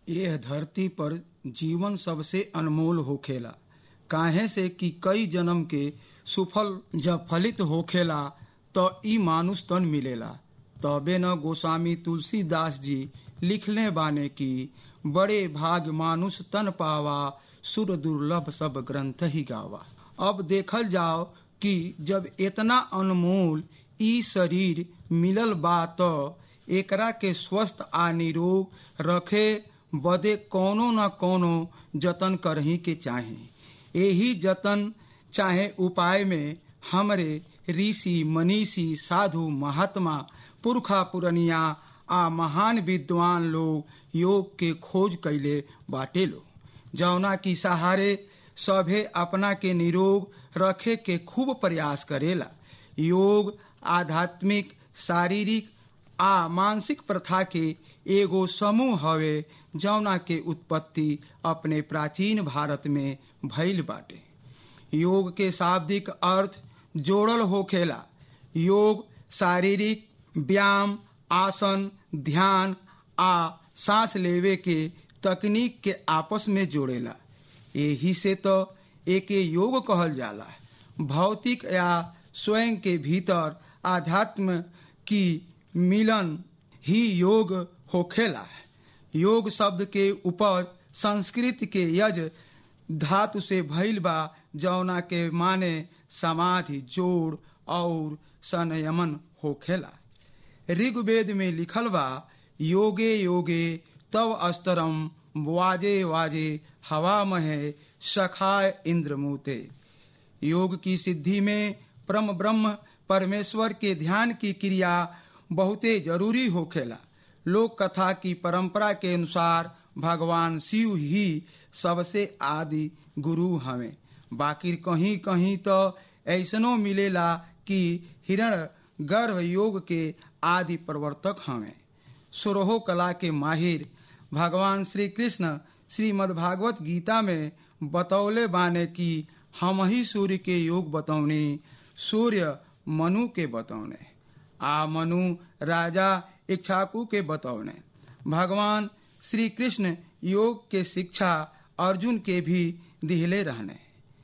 यह धरती पर जीवन सबसे अनमोल होखेला काहे से कि कई जन्म के सुफल जब फलित होखेला तो ई मानुष तन मिलेला तबे न गोस्वामी तुलसीदास जी लिखले बाने की बड़े भाग मानुष तन पावा सुर दुर्लभ सब ग्रंथ ही गावा अब देखल जाओ कि जब इतना अनमोल ई शरीर मिलल बा तो एकरा के स्वस्थ आ निरोग रखे बदे कोनो न कोनो जतन करही के चाहे यही जतन चाहे उपाय में हमरे ऋषि मनीषी साधु महात्मा पुरखा पुरनिया आ महान विद्वान लोग योग के खोज कैले बाटे लो जौना की सहारे सभे अपना के निरोग रखे के खूब प्रयास करेला योग आध्यात्मिक शारीरिक आ मानसिक प्रथा के एगो समूह हवे जौना के उत्पत्ति अपने प्राचीन भारत में भइल बाटे योग के शाब्दिक अर्थ जोड़ल होखेला योग शारीरिक व्यायाम आसन ध्यान आ सांस लेवे के तकनीक के आपस में जोड़ेला यही से तो एके योग कहल जाला भौतिक या स्वयं के भीतर आध्यात्म की मिलन ही योग होखेला योग शब्द के ऊपर संस्कृत के यज धातु से भइल बा जौना के माने समाधि जोड़ और संयमन होखेला ऋग्वेद में लिखल बा योगे योगे तव अस्तरम वाजे वाजे हवा महे सखाय इंद्रमूते योग की सिद्धि में परम ब्रह्म परमेश्वर के ध्यान की क्रिया बहुते जरूरी होखेला लोक कथा की परंपरा के अनुसार भगवान शिव ही सबसे आदि गुरु हमें बाकी कहीं कहीं तो ऐसनो मिलेला कि हिरण गर्भ योग के आदि प्रवर्तक हमें सुरहो कला के माहिर भगवान श्री कृष्ण श्रीमद् भागवत गीता में बतौले बाने कि हम ही सूर्य के योग बतौने सूर्य मनु के बतौने आ मनु राजा इच्छाकू के बतौने भगवान श्री कृष्ण योग के शिक्षा अर्जुन के भी दिहले रहने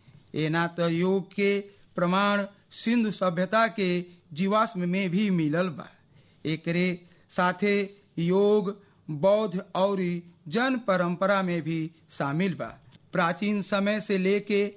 एना तो योग के प्रमाण सिंधु सभ्यता के जीवाश्म में भी मिलल बा एकरे साथे योग बौद्ध और जन परंपरा में भी शामिल बा प्राचीन समय से लेके